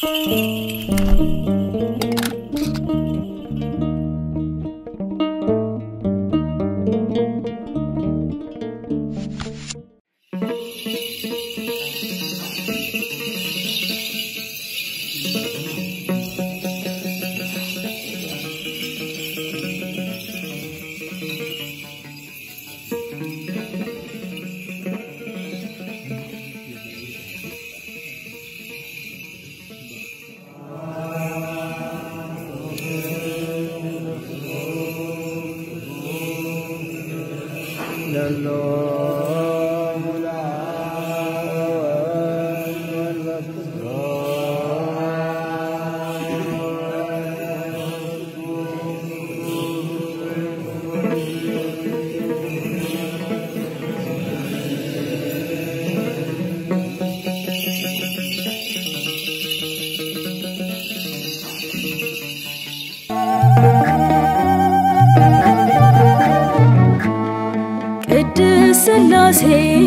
ቅድስት ሥላሴ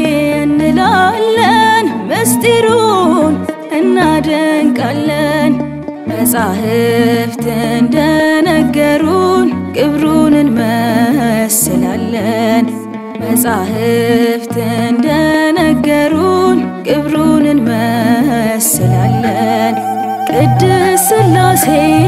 እንላለን፣ ምስጢሩን እናደንቃለን። መጻሕፍት እንደነገሩን ግብሩን እንመስላለን። መጻሕፍት እንደነገሩን ግብሩን እንመስላለን። ቅድስት ሥላሴ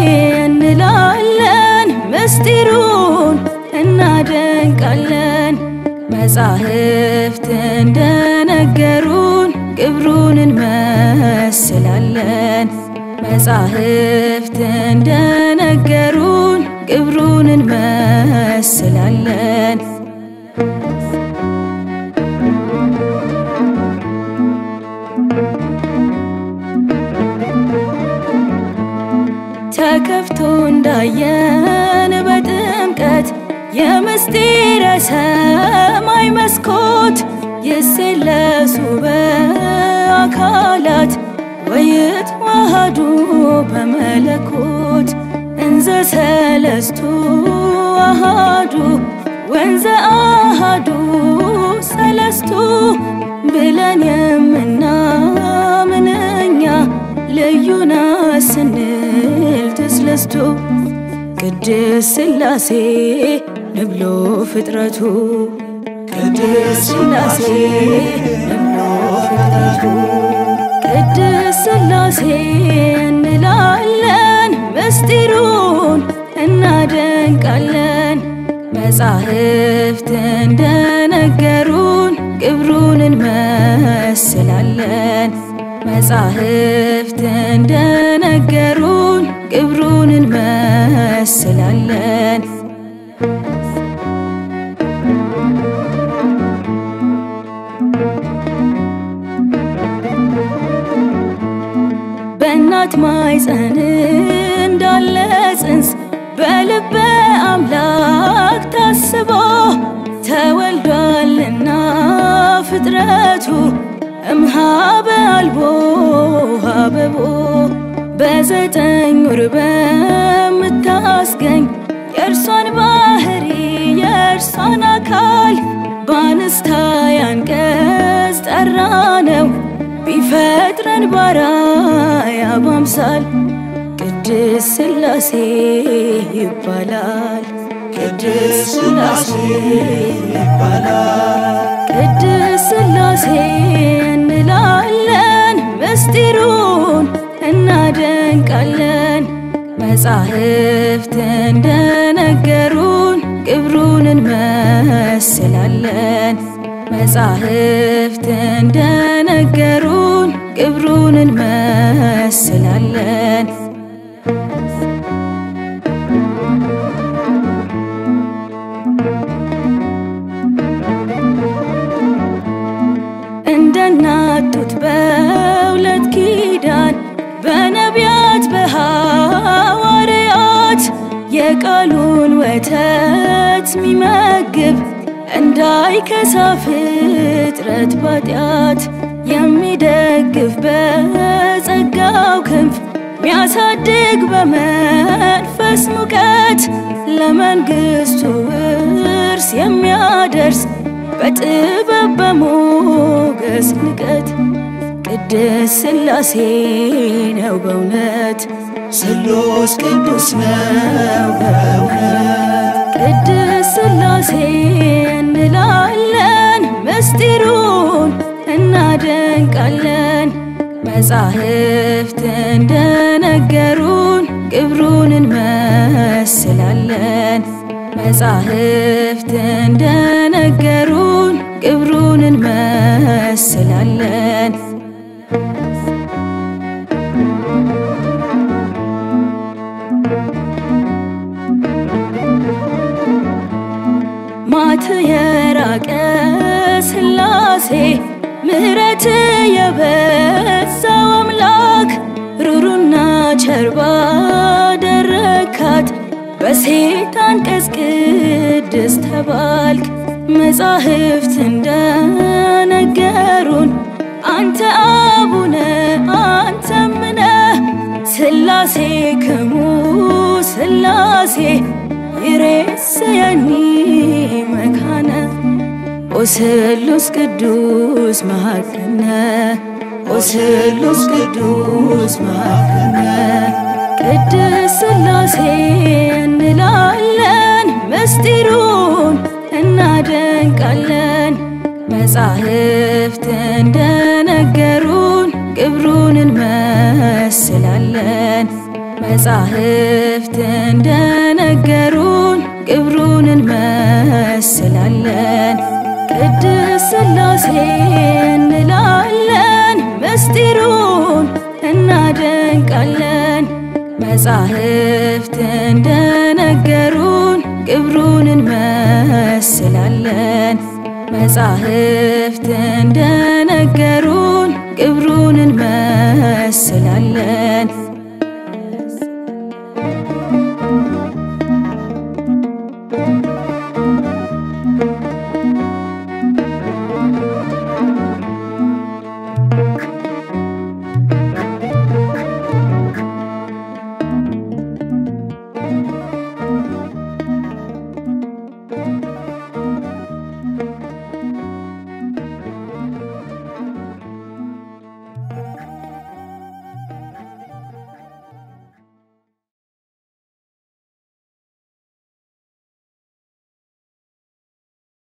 እንላለን፣ ምስጢሩን እናደንቃለን። መጻሕፍት እንደነገሩን ግብሩን እንመስላለን። መጻሕፍት እንደነገሩን ግብሩን እንመስላለን። ተከፍቶ እንዳየን በጥምቀት የምስጢረ ሰማይ መስኮት ይሴለሱ በአካላት ወይትዋሃዱ በመለኮት እንዘ ሰለስቱ አሃዱ ወንዘ አሃዱ ሰለስቱ ብለን የምናምን እኛ ልዩና ስንል ተስለስቱ ቅድስት ሥላሴ ንብሎ ፍጥረቱ ቅድስት ሥላሴ ንብሎ ፍጥረቱ ቅድስት ሥላሴ እንላለን፣ ምስጢሩን እናደንቃለን። መጻሕፍት እንደነገሩን ግብሩን እንመስላለን። መጻሕፍት እንደነገሩን ግብሩን እንመስላለን። በእናት ማኅፀን እንዳለ ጽንስ በልበ አምላክ ታስቦ ተወልዷልና ፍጥረቱ እምኀበ አልቦ ሀበቦ በዘጠኝ ወር በምታስገኝ የእርሷን ባህሪ የእርሷን አካል በአንስታይ አንቀጽ ጠራ ነው ቢፈጥረን ባራያ ባምሳል ቅድስት ሥላሴ ይባላል። ቅድስት ሥላሴ ይባላል። ቅድስት ሥላሴ እንላለን፣ ምስጢሩን እናደንቃለን። መጻሕፍት እንደነገሩን ግብሩን እንመስላለን። መጻሕፍት እንደነገሩን ግብሩን እንመስላለን። እንደናጡት በሁለት ኪዳን በነቢያት በሐዋርያት የቃሉን ወተት ሚመግብ እንዳይከሳ ፍጥረት ባጢአት የሚደግፍ በጸጋው ክንፍ ሚያሳድግ በመንፈስ ሙቀት ለመንግሥቱ ውርስ የሚያደርስ በጥበብ በሞገስ ንቀት ቅድስ ሥላሴ ነው በእውነት ስሉስ ቅዱስ ነው በእውነት ቅድስ ሥላሴ እንላለን ምስጢሩን እናደንቃለን መጻሕፍት እንደነገሩን ግብሩን እንመስላለን መጻሕፍት እንደነገሩን ግብሩን እንመስላለን ማት የራቀ ሥላሴ ምሕረት የበዛው አምላክ ሩሩና ቸርባ ደረካት በሴጣን ቀስቅድስ ተባልክ መጻሕፍት እንደነገሩን አንተ አቡነ አንተምነ ሥላሴ ክሙ ሥላሴ ይሬሰየኒ መካነ ኦስሉስ ቅዱስ መሃከነ ኦስሉስ ቅዱስ መሃከነ ቅድስ ሥላሴ እንላለን ምስጢሩን እናደንቃለን መጻሕፍት እንደነገሩን ግብሩን እንመስላለን መጻሕፍት እንደነገሩን ግብሩን እንመስላለን ቅድስ ሥላሴ እንላለን ምስጢሩን እናደንቃለን መጻሕፍት እንደነገሩን ግብሩን እንመስላለን መጻሕፍት እንደነገሩን ግብሩን እንመ